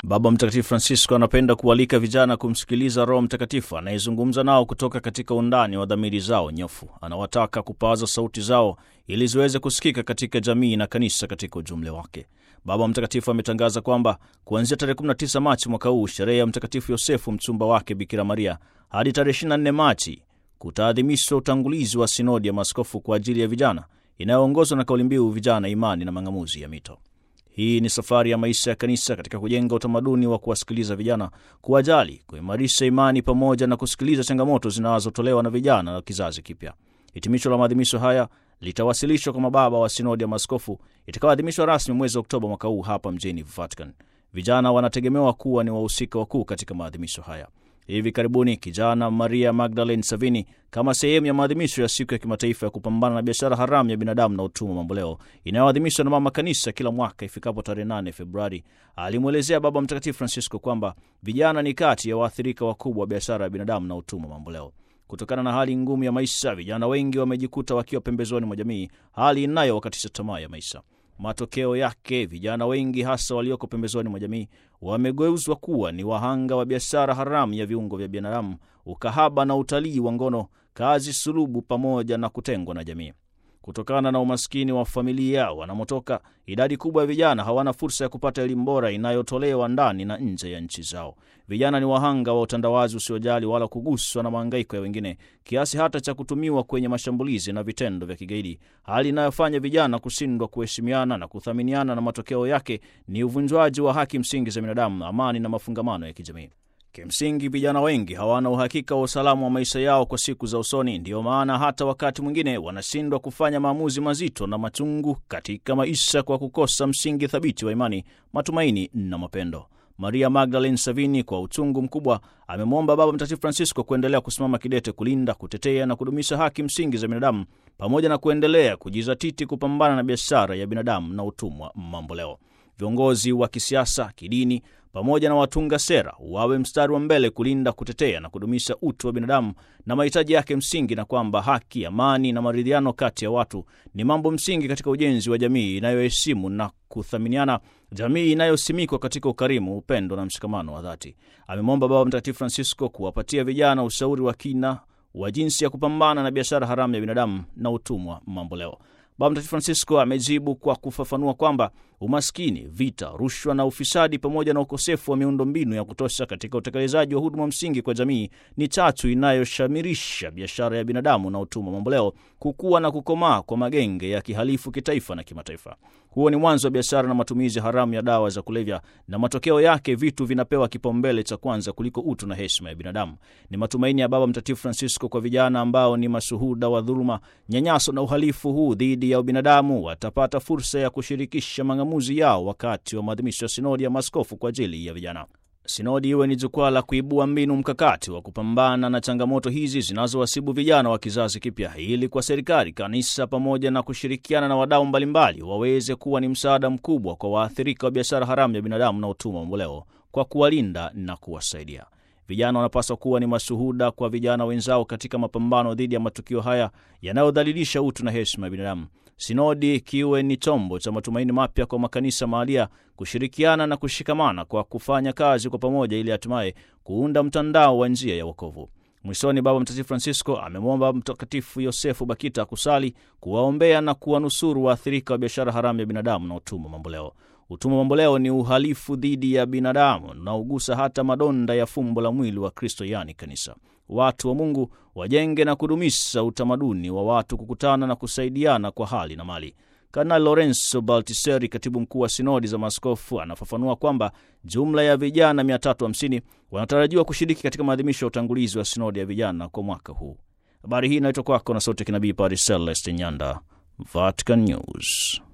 Baba Mtakatifu Francisco anapenda kualika vijana kumsikiliza Roho Mtakatifu anayezungumza nao kutoka katika undani wa dhamiri zao nyofu. Anawataka kupaza sauti zao ili ziweze kusikika katika jamii na kanisa katika ujumla wake. Baba Mtakatifu ametangaza kwamba kuanzia tarehe 19 Machi mwaka huu, sherehe ya Mtakatifu Yosefu mchumba wake Bikira Maria, hadi tarehe 24 Machi kutaadhimishwa utangulizi wa sinodi ya maaskofu kwa ajili ya vijana inayoongozwa na kauli mbiu vijana, imani na mang'amuzi ya mito. Hii ni safari ya maisha ya kanisa katika kujenga utamaduni wa kuwasikiliza vijana, kuwajali, kuimarisha imani pamoja na kusikiliza changamoto zinazotolewa na vijana na kizazi kipya. Hitimisho la maadhimisho haya litawasilishwa kwa mababa wa sinodi ya maaskofu itakayoadhimishwa rasmi mwezi Oktoba mwaka huu hapa mjini Vatican. Vijana wanategemewa kuwa ni wahusika wakuu katika maadhimisho haya. Hivi karibuni kijana Maria Magdalene Savini, kama sehemu ya maadhimisho ya siku ya kimataifa ya kupambana na biashara haramu ya binadamu na utumwa mamboleo inayoadhimishwa na mama kanisa kila mwaka ifikapo tarehe 8 Februari, alimwelezea Baba Mtakatifu Francisco kwamba vijana ni kati ya waathirika wakubwa wa biashara ya binadamu na utumwa mamboleo. Kutokana na hali ngumu ya maisha, vijana wengi wamejikuta wakiwa pembezoni mwa jamii, hali inayowakatisha tamaa ya maisha. Matokeo yake vijana wengi hasa walioko pembezoni mwa jamii wamegeuzwa kuwa ni wahanga wa biashara haramu ya viungo vya binadamu, ukahaba na utalii wa ngono, kazi sulubu, pamoja na kutengwa na jamii. Kutokana na umaskini wa familia wanamotoka, idadi kubwa ya vijana hawana fursa ya kupata elimu bora inayotolewa ndani na nje ya nchi zao. Vijana ni wahanga wa utandawazi usiojali wala kuguswa na mahangaiko ya wengine, kiasi hata cha kutumiwa kwenye mashambulizi na vitendo vya kigaidi, hali inayofanya vijana kushindwa kuheshimiana na kuthaminiana, na matokeo yake ni uvunjwaji wa haki msingi za binadamu, amani na mafungamano ya kijamii. Kimsingi, vijana wengi hawana uhakika wa usalama wa maisha yao kwa siku za usoni. Ndiyo maana hata wakati mwingine wanashindwa kufanya maamuzi mazito na machungu katika maisha kwa kukosa msingi thabiti wa imani, matumaini na mapendo. Maria Magdalene Savini kwa uchungu mkubwa amemwomba Baba Mtakatifu Francisco kuendelea kusimama kidete kulinda, kutetea na kudumisha haki msingi za binadamu pamoja na kuendelea kujizatiti kupambana na biashara ya binadamu na utumwa mamboleo. Viongozi wa kisiasa, kidini pamoja na watunga sera wawe mstari wa mbele kulinda, kutetea na kudumisha utu wa binadamu na mahitaji yake msingi, na kwamba haki, amani na maridhiano kati ya watu ni mambo msingi katika ujenzi wa jamii inayoheshimu na kuthaminiana, jamii inayosimikwa katika ukarimu, upendo na mshikamano wa dhati. Amemwomba Baba Mtakatifu Francisco kuwapatia vijana ushauri wa kina wa jinsi ya kupambana na biashara haramu ya binadamu na utumwa mamboleo. Baba Mtakatifu Francisco amejibu kwa kufafanua kwamba umaskini, vita, rushwa na ufisadi pamoja na ukosefu wa miundombinu ya kutosha katika utekelezaji wa huduma msingi kwa jamii ni chachu inayoshamirisha biashara ya binadamu na utumwa mamboleo kukua na kukomaa kwa magenge ya kihalifu kitaifa na kimataifa. Huo ni mwanzo wa biashara na matumizi haramu ya dawa za kulevya, na matokeo yake vitu vinapewa kipaumbele cha kwanza kuliko utu na heshima ya binadamu. Ni matumaini ya Baba Mtakatifu Francisco kwa vijana ambao ni mashuhuda wa dhuluma, nyanyaso na uhalifu huu dhidi ya ubinadamu watapata fursa ya kushirikisha mang'amuzi yao wakati wa maadhimisho ya sinodi ya maaskofu kwa ajili ya vijana. Sinodi iwe ni jukwaa la kuibua mbinu mkakati wa kupambana na changamoto hizi zinazowasibu vijana wa kizazi kipya, ili kwa serikali, kanisa pamoja na kushirikiana na wadau mbalimbali waweze kuwa ni msaada mkubwa kwa waathirika wa biashara haramu ya binadamu na utumwa mamboleo kwa kuwalinda na kuwasaidia. Vijana wanapaswa kuwa ni mashuhuda kwa vijana wenzao katika mapambano dhidi ya matukio haya yanayodhalilisha utu na heshima ya binadamu. Sinodi kiwe ni chombo cha matumaini mapya kwa makanisa mahalia kushirikiana na kushikamana kwa kufanya kazi kwa pamoja, ili hatimaye kuunda mtandao wa njia ya wokovu. Mwishoni, Baba Mtakatifu Francisco amemwomba Mtakatifu Yosefu Bakita kusali, kuwaombea na kuwanusuru waathirika wa biashara haramu ya binadamu na utumwa mamboleo. Utumwa mamboleo ni uhalifu dhidi ya binadamu unaogusa hata madonda ya fumbo la mwili wa Kristo, yaani kanisa. Watu wa Mungu wajenge na kudumisha utamaduni wa watu kukutana na kusaidiana kwa hali na mali. Kardinali Lorenzo Baltiseri, katibu mkuu wa sinodi za maaskofu, anafafanua kwamba jumla ya vijana 350 wanatarajiwa kushiriki katika maadhimisho ya utangulizi wa sinodi ya vijana kwa mwaka huu. Habari hii inaletwa kwako na sauti ya kinabii Padre Celeste Nyanda, Vatican News.